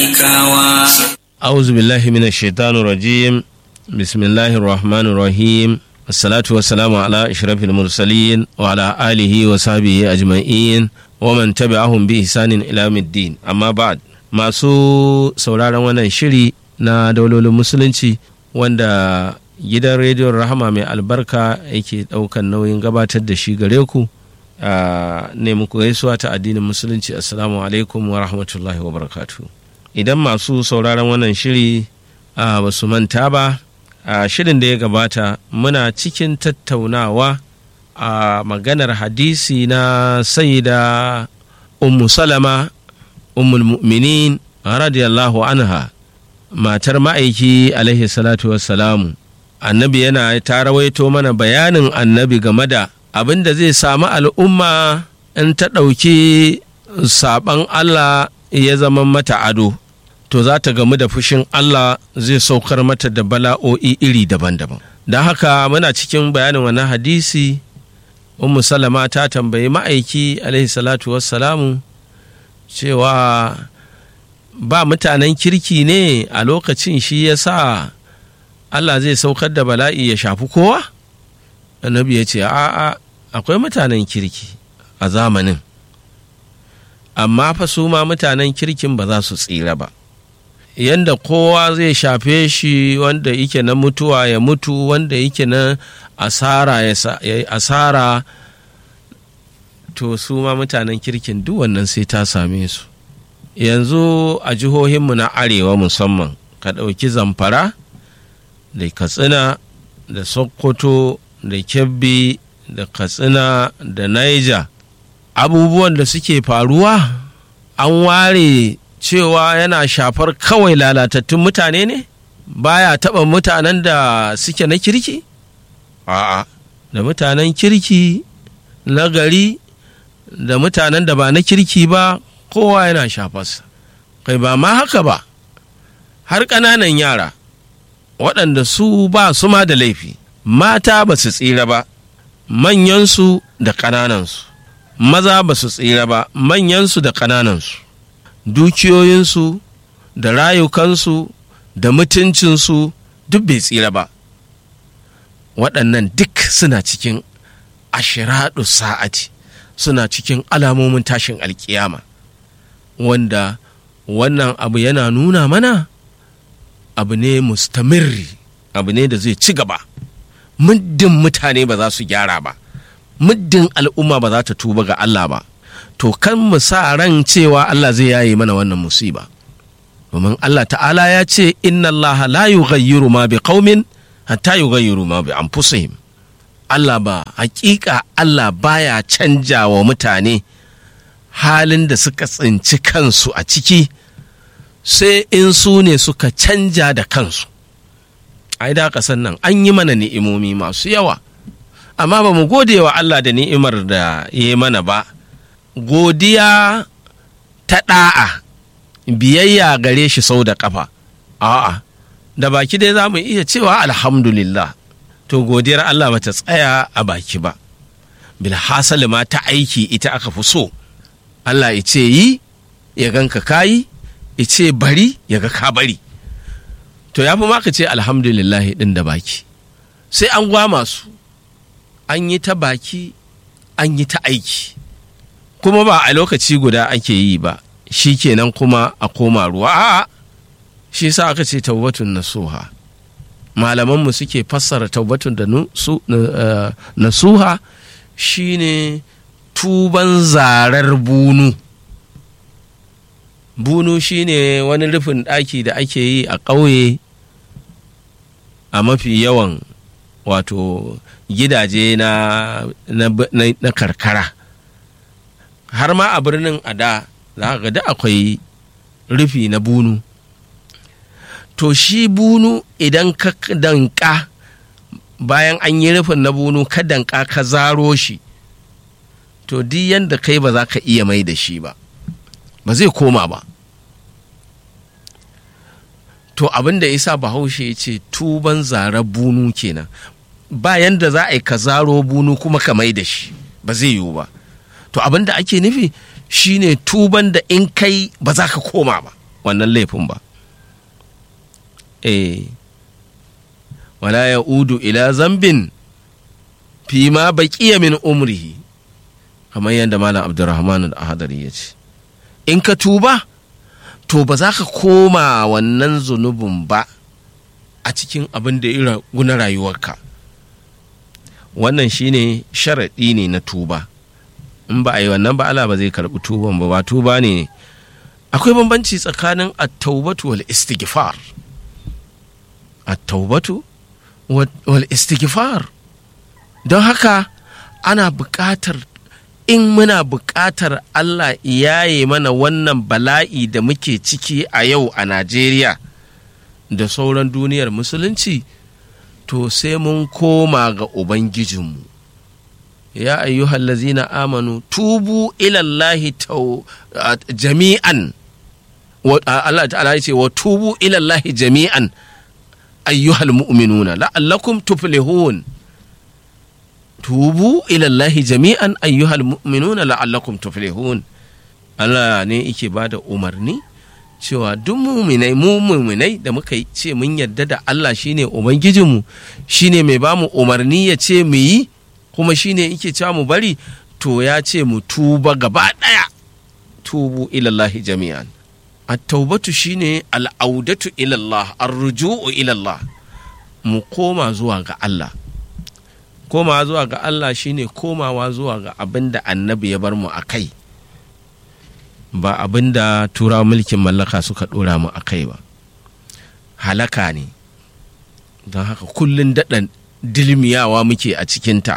أعوذ بالله من الشيطان الرجيم بسم الله الرحمن الرحيم الصلاة والسلام على أشرف المرسلين وعلى آله وصحبه أجمعين ومن تبعهم بإحسان إلى يوم الدين أما بعد masu sauraron wannan shiri na daulolin musulunci wanda gidan rediyon rahama mai albarka yake daukan nauyin gabatar da shi gare ku ne muku gaisuwa ta addinin musulunci assalamu alaikum wa rahmatullahi wa barakatu idan masu sauraron wannan shiri ba su manta ba a shirin da ya gabata muna cikin tattaunawa a maganar hadisi na saida ummu salama ummul mu'minin radiyallahu anha matar ma'aiki alaihi salatu wassalamu annabi yana ta rawaito mana bayanin annabi game da abin da zai samu al'umma in ta ɗauki saɓan Allah ya zama mata ado to za ta gamu da fushin Allah zai saukar mata da bala'o'i iri daban-daban don haka muna cikin bayanin wani hadisi ummu salama ta tambayi ma'aiki alaihi salatu wassalamu cewa ba mutanen kirki ne a lokacin shi ya sa Allah zai saukar da bala'i ya shafi kowa? annabi ya ce a'a akwai mutanen kirki a zamanin amma fa su ma mutanen kirkin ba za su tsira ba yanda kowa zai shafe shi wanda yake na mutuwa ya mutu wanda yake na asara ya asara to su ma mutanen kirkin duk wannan sai ta same su yanzu a jihohinmu na arewa musamman ka ɗauki zamfara da katsina da sokoto da kebbi da katsina da naija abubuwan da suke faruwa an ware cewa yana shafar kawai lalatattun mutane ne baya taɓa mutanen da suke na kirki a'a da mutanen kirki na gari da mutanen da ba na kirki ba kowa yana shafarsa kai ba ma haka ba har ƙananan yara waɗanda su ba su ma da laifi mata ba su tsira ba manyansu da ƙananansu maza ba su tsira ba manyansu da ƙananansu dukiyoyinsu da rayukansu da mutuncinsu duk bai tsira ba waɗannan duk suna cikin ashiraɗu sa'ati suna cikin alamomin tashin alkiyama wanda wannan abu yana nuna mana abu ne mustamirri abu ne da zai ci gaba muddin mutane ba za su gyara ba muddin al'umma ba za ta tuba ga Allah ba to kan mu sa ran cewa Allah zai yaye mana wannan musiba domin Allah ta'ala ya ce inna Allah la yughayyiru ma bi qaumin hatta yughayyiru ma bi anfusihim Allah ba hakika Allah baya canja wa mutane halin da suka tsinci kansu a ciki sai in su ne suka canja da kansu ai da kasan nan an yi mana ni'imomi masu yawa amma ba mu gode wa Allah da ni'imar da ya yi mana ba godiya ta ɗa'a biyayya gare shi sau da ƙafa a'a da baki dai za mu iya cewa alhamdulillah to godiyar Allah bata tsaya a baki ba bilhassali ma ta aiki ita aka fi so Allah ya ce yi ya ganka kayi ya ce bari ya ga ka bari to ya fi ma ka ce alhamdulillah din da baki sai an gwama su an yi ta baki an yi ta aiki kuma ba a lokaci guda ake yi ba shi kenan kuma a koma ruwa a'a shi sa aka ce taubatun nasuha malamanmu suke fassara taubatun da nasuha shine tuban zarar bunu bunu shine wani rufin ɗaki da ake yi a ƙauye a mafi yawan wato gidaje na, na, na, na karkara har ma a birnin a da za ga da akwai rufi na bunu to shi bunu idan ka danka bayan an yi rufin na bunu ka danka ka zaro shi to duk yadda kai ba za ka iya mai da shi ba ba zai koma ba to abin da isa bahaushe ya ce tuban zarar bunu kenan ba yanda za a yi ka zaro bunu kuma ka mai da shi ba zai yiwu ba to abin da ake nufi shine tuban da in kai ba za ka koma ba wannan laifin ba eh wala ya udu ila zambin fi ma baqiya min umrihi kamar yadda malam abdurrahman al-ahadari ya ce in ka tuba to ba za ka koma wannan zunubin ba a cikin abin da ya guna rayuwarka wannan shine sharaɗi ne na tuba in ba a yi wannan ba Allah ba zai karɓi tuban ba ba tuba ne akwai bambanci tsakanin at-taubatu wal istighfar at-taubatu wal istighfar don haka ana buƙatar in muna buƙatar Allah yaye mana wannan bala'i da muke ciki a yau a Najeriya da sauran duniyar musulunci to sai mun koma ga Ubangijinmu ya ayyuhal lazina amanu tubu ilallahi jami'an Allah ta'ala ce wa tubu ilallahi jami'an ayyuhal mu'minuna la'allakum tuflihun tubu ilallahi jami'an ayyuhal mu'minuna la'allakum tuflihun Allah ne yake ba da umarni cewa duk muminai mu muminai da muka ce mun yarda da Allah shine ubangijinmu shine mai ba mu umarni ya ce mu yi kuma shine yake cewa mu bari to ya ce mu tuba gaba ɗaya tubu ilallahi jami'an at-taubatu shine al'audatu ilallah ar-ruju'u ilallah mu koma zuwa ga Allah komawa zuwa ga Allah shine komawa zuwa ga abin da annabi ya bar mu a kai ba abin da turawa mulkin mallaka suka ɗora mu a kai ba halaka ne don haka kullum daɗan dilmiyawa muke a cikinta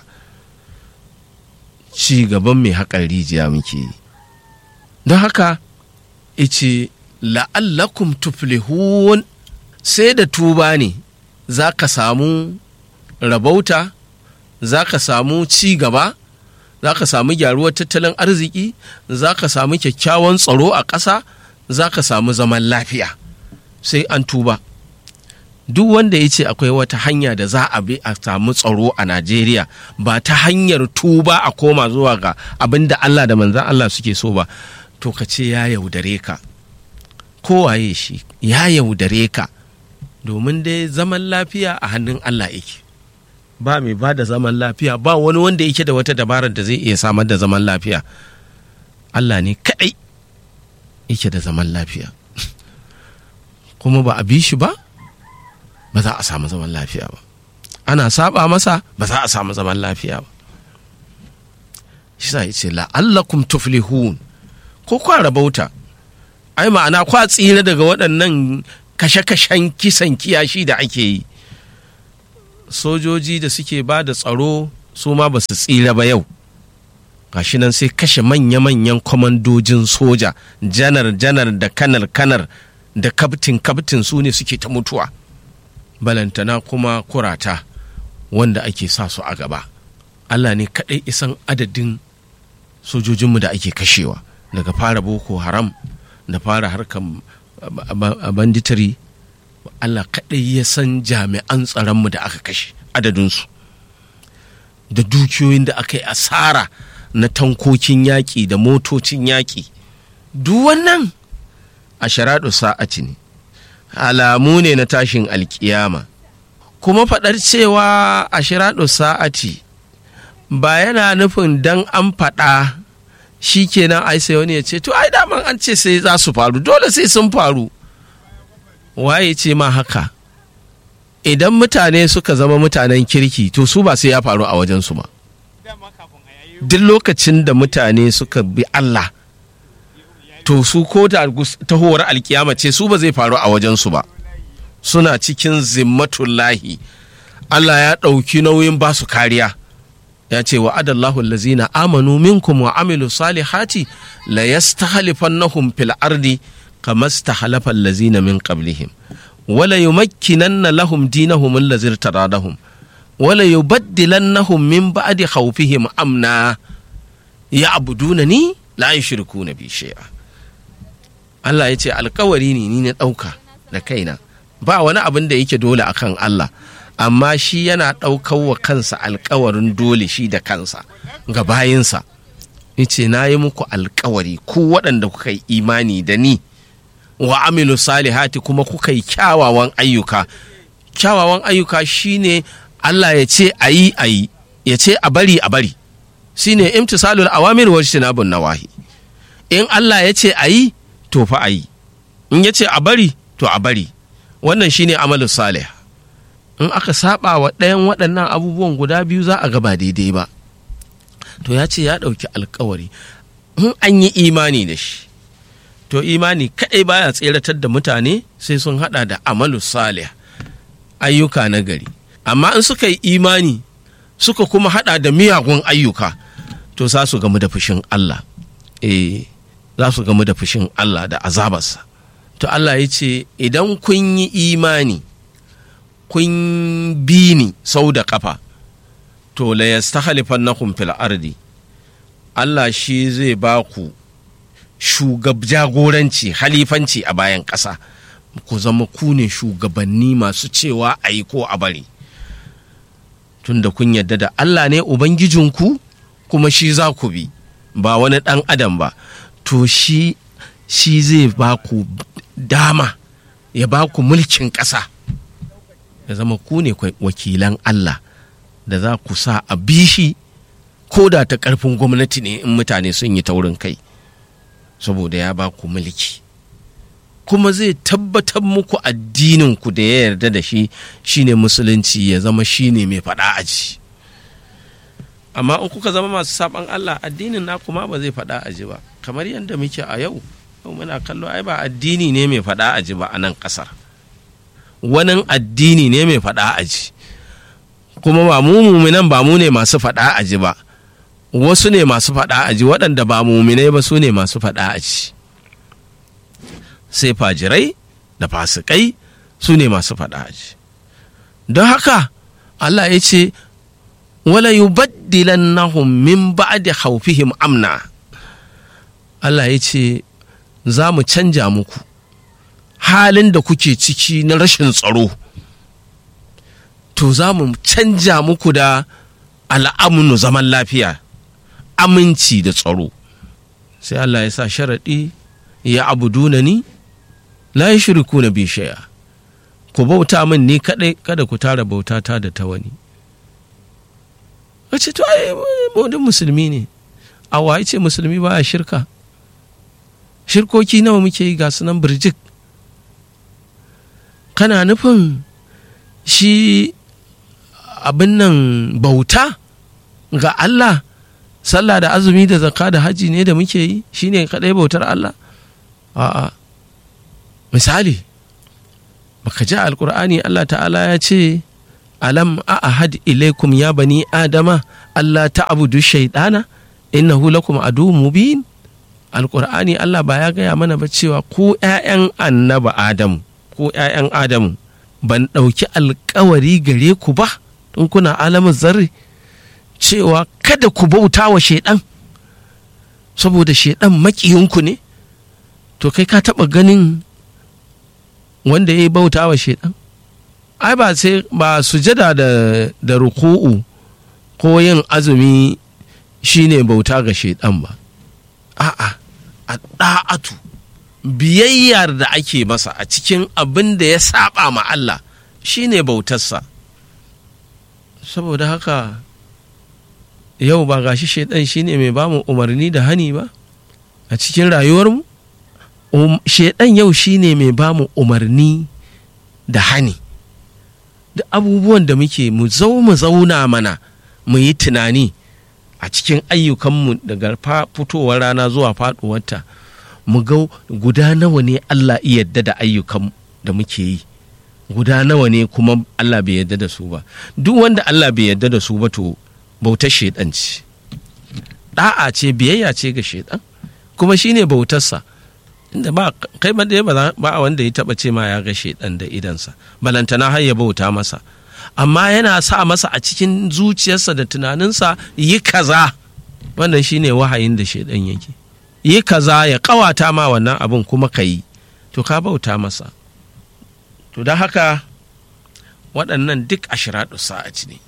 ci gaban mai haƙar rijiya muke yi don haka ice la'allakum tuflihun sai da tuba ne za ka samu rabauta za ka samu ci gaba za ka samu gyaruwar tattalin arziki za ka samu kyakkyawan tsaro a ƙasa za ka samu zaman lafiya sai an tuba duk wanda ya ce akwai wata hanya da za a bi a samu tsaro a najeriya ba ta hanyar tuba a koma zuwa ga abin da allah da manzan allah suke so ba to ka ce ya yaudare ka kowaye shi ya yaudare ka domin dai zaman lafiya a hannun allah yake ba mai ba da zaman lafiya ba wani wanda yake da wata dabarar da zai iya samar da zaman lafiya Allah ne kaɗai yake da zaman lafiya kuma ba a bi shi ba ba za a samu zaman lafiya ba ana saba masa ba za a samu zaman lafiya ba shi sa ce la'allakum tuflihun ko kwa rabauta ai ma'ana kwa tsira daga waɗannan kashe-kashen kisan kiyashi da ake yi sojoji da suke ba da tsaro su ma ba su tsira ba yau gashi nan sai kashe manya-manyan kwamandojin soja janar-janar da kanar-kanar da kaftin-kaftin su ne suke ta mutuwa balantana kuma kurata wanda ake sa su a gaba allah ne kaɗai isan adadin sojojinmu da ake kashewa daga fara boko haram da fara harkar banditari Allah kaɗai ya san jami'an tsaronmu da aka kashe adadinsu da dukiyoyin da aka yi asara na tankokin yaƙi da motocin yaƙi duk wannan a sharaɗu sa'ati ne alamu ne na tashin alkiyama kuma faɗar cewa a shiraɗu sa'ati ba yana nufin dan an faɗa shi kenan ai sai wani ya ce to ai daman an ce sai za su faru dole sai sun faru waye ce ma haka idan mutane suka zama mutanen kirki to su ba sai ya faru a wajensu ba duk lokacin da mutane suka bi Allah to su ko da tahowar alkiyama ce su ba zai faru a wajensu ba suna cikin zimmatullahi Allah ya ɗauki nauyin ba su kariya ya ce wa adallahu allazina amanu minkum wa amilu salihati la yastahlifannahum fil ardi kama stahlafa allazina min qablihim wala yumakkinanna lahum dinahum allazi irtadahum wala yubaddilannahum min ba'di khawfihim amna ya'budunani la yushrikuna bi shay'a Allah ya ce alkawari ne ni na ɗauka da kaina ba wani abin da yake dole akan Allah amma shi yana ɗaukar wa kansa alkawarin dole shi da kansa ga bayinsa ce na yi muku alkawari ku waɗanda kuka yi imani da ni wa amilu salihati kuma kuka yi kyawawan ayyuka kyawawan ayyuka shine Allah ya ce a yi a yi ya ce a bari a bari shine imtisalul awamir wa jinabun nawahi in Allah ya ce a yi to fa a yi in ya ce a bari to a bari wannan shine amalu salih in aka saba wa ɗayan waɗannan abubuwan guda biyu za a gaba daidai ba to ya ce ya ɗauki alkawari in an yi imani da shi to imani kaɗai baya tseratar da mutane sai sun haɗa da amalu salih ayyuka na gari amma in suka yi imani suka kuma haɗa da miyagun ayyuka to za su gamu da fushin Allah eh za su gamu da fushin Allah da azabarsa to Allah ya ce idan kun yi imani kun bi ni sau da kafa to la yastakhlifannakum fil ardi Allah shi zai ba ku shugab jagoranci halifanci a bayan ƙasa ku zama ku ne shugabanni masu cewa a yi ko a bari tunda kun yadda da Allah ne ubangijinku kuma shi za ku bi ba wani ɗan adam ba to shi shi zai ba ku dama ya ba ku mulkin ƙasa ya zama ku ne wakilan Allah da za ku sa a bishi ko da ta ƙarfin gwamnati ne in mutane sun yi taurin kai saboda ya ba ku mulki kuma zai tabbatar muku addininku da ya yarda da shi shine musulunci ya zama shine mai faɗa aji amma in kuka zama masu saban Allah addinin na kuma ba zai faɗa aji ba kamar yadda muke a yau yau muna kallo ai ba addini ne mai faɗa aji ba a nan ƙasar wani addini ne mai faɗa aji kuma ba mu muminan ba mu ne masu faɗa aji ba wasu ne masu faɗa aji waɗanda ba muminai ba su ne masu faɗa aji sai fajirai da fasikai su ne masu faɗa aji don haka Allah ya ce wala yubaddilannahum min ba'di khawfihim amna Allah ya ce za mu canja muku halin da kuke ciki na rashin tsaro to za mu canja muku da al'amunu zaman lafiya aminci da tsaro sai Allah ya sa sharaɗi ya abuduna ni la yi shiriku na bishaya ku bauta min ni kaɗai kada ku tara bautata da ta wani ce to ai modin musulmi ne a waye ce musulmi ba shirka shirkoki nawa muke yi ga sunan birjik kana nufin shi abin nan bauta ga Allah sallah da azumi da zakka da haji ne da muke yi shine kadai bautar Allah a'a misali baka ji alkur'ani Allah ta'ala ya ce alam a'ahad ilaikum ya bani adama Allah ta'budu shaidana innahu lakum adu mubin alkur'ani Allah ba ya gaya mana ba cewa ku ƴaƴan annaba adamu ko ƴaƴan adamu ban ɗauki alkawari gare ku ba in kuna alamin zarri cewa kada ku bauta wa shaidan saboda shaidan makiyinku ne to kai ka taɓa ganin wanda ya yi bauta wa shaidan ai ba sai ba sujada da da ruku'u ko yin azumi shine bauta ga shaidan ba a'a a da'atu biyayyar da ake masa a cikin abin da ya saba ma Allah shine bautarsa saboda haka yau ba gashi shaidan shine mai bamu umarni da hani ba a cikin rayuwarmu um, shaidan yau shine mai bamu umarni da hani da abubuwan da muke mu zau mu zauna mana mu yi tunani a cikin ayyukanmu daga fitowar rana zuwa faɗuwarta mu ga guda nawa ne Allah iya yadda da ayyukan da muke yi guda nawa ne kuma Allah bai yadda da su ba duk wanda Allah bai yadda da su ba to bautar shaidan ce da'a ce biyayya ce ga shaidan kuma shine bautarsa inda ba kai ba da ba wanda ya taba ce ma ya ga shaidan da idansa balantana har ya bauta masa amma yana sa masa a cikin zuciyarsa da tunaninsa yi kaza wannan shine wahayin da shaidan yake yi kaza ya kawata ma wannan abin kuma ka yi to ka bauta masa to don haka waɗannan duk ashiradu sa'aci ne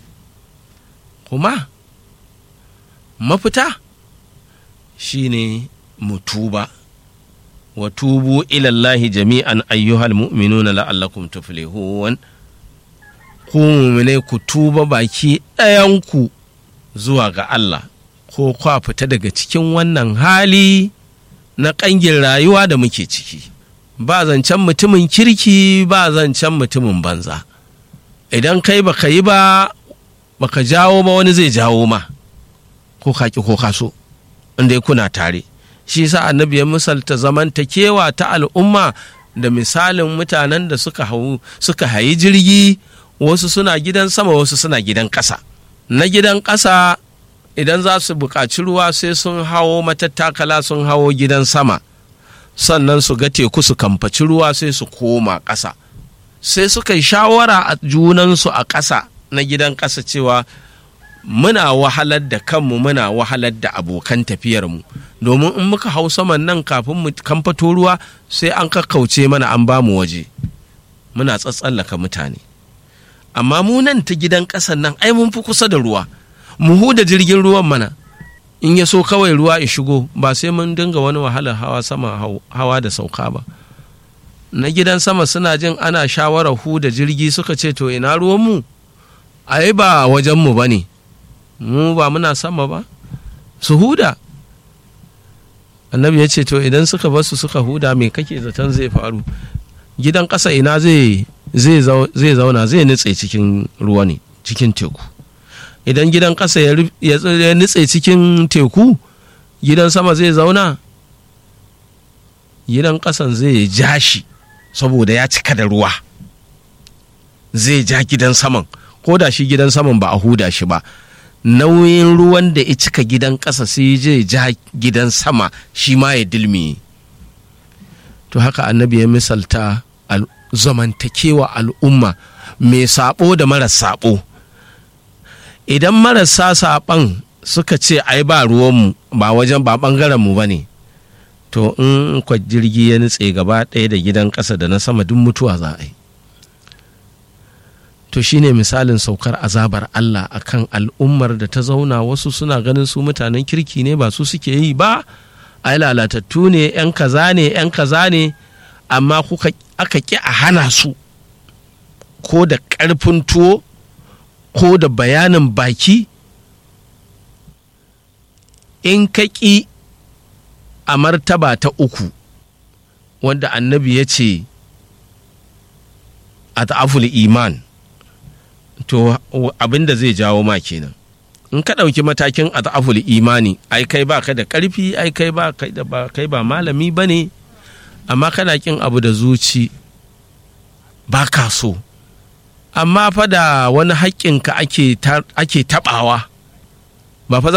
kuma mafita shine mutuba wa tubu ilallahi jami'an ayyuhal mu'minuna la'allakum tuflihun ku mu'minai ku tuba baki ɗayanku zuwa ga Allah ko kwa fita daga cikin wannan hali na ƙangin rayuwa da muke ciki ba zancen mutumin kirki ba zancen mutumin banza idan kai baka yi ba baka jawo ba wani zai jawo ma ko kaki ko kaso inda kuna tare shi sa annabi ya misalta zamantakewa ta al'umma da misalin mutanen da suka hau suka hayi jirgi wasu suna gidan sama wasu suna gidan ƙasa na gidan ƙasa idan za su buƙaci ruwa sai sun hawo matattakala sun hawo gidan sama sannan su ga teku su kamfaci ruwa sai su koma ƙasa sai suka yi shawara a junansu a ƙasa na gidan ƙasa cewa muna wahalar da kanmu muna wahalar da abokan tafiyarmu domin in muka hau saman nan kafin mu kamfato ruwa sai an kakkauce mana an bamu waje muna tsatsallaka mutane amma mu nan ta gidan ƙasan nan ai mun fi kusa da ruwa mu huda jirgin ruwan mana in ya so kawai ruwa ya shigo ba sai mun dinga wani wahalar hawa sama hawa da sauka ba na gidan sama suna jin ana shawarar huda jirgi suka ce to ina ruwanmu ai ba wajenmu ba ne mu ba muna sama ba su huda annabi ya ce to idan suka basu suka huda me kake zaton zai faru gidan ƙasa ina zai zauna zai nutse cikin ruwa ne cikin teku idan gidan ƙasa ya nutse cikin teku gidan sama zai zauna gidan ƙasan zai ja shi saboda ya cika da ruwa zai ja gidan saman ko da shi gidan saman ba a huda shi ba nauyin ruwan da ya cika gidan ƙasa sai zai ja gidan sama shi ma ya dilmi to haka annabi ya misalta zamantakewa al'umma mai sabo da maras sabo idan marasa saɓan suka ce ai ba ruwanmu ba wajen ba ɓangarenmu ba ne to in kwa jirgi ya nutse gaba ɗaya da gidan ƙasa da na sama duk mutuwa za a yi to shine misalin saukar azabar Allah akan al'ummar da ta zauna wasu suna ganin su mutanen kirki ne ba su suke yi ba ai lalatattu ne 'yan kaza ne 'yan kaza ne amma kuka aka ƙi a hana su ko da ƙarfin tuwo ko da bayanin baki in ka ƙi a martaba ta uku wanda annabi ya ce a ta'aful iman to abin da zai jawo ma kenan in ka ɗauki matakin a ta'aful imani ai kai ba ka da ƙarfi ai kai ba kai ba malami ba ne amma kana ƙin abu da zuci ba ka so amma fa da wani haƙƙinka ake taɓawa ba fa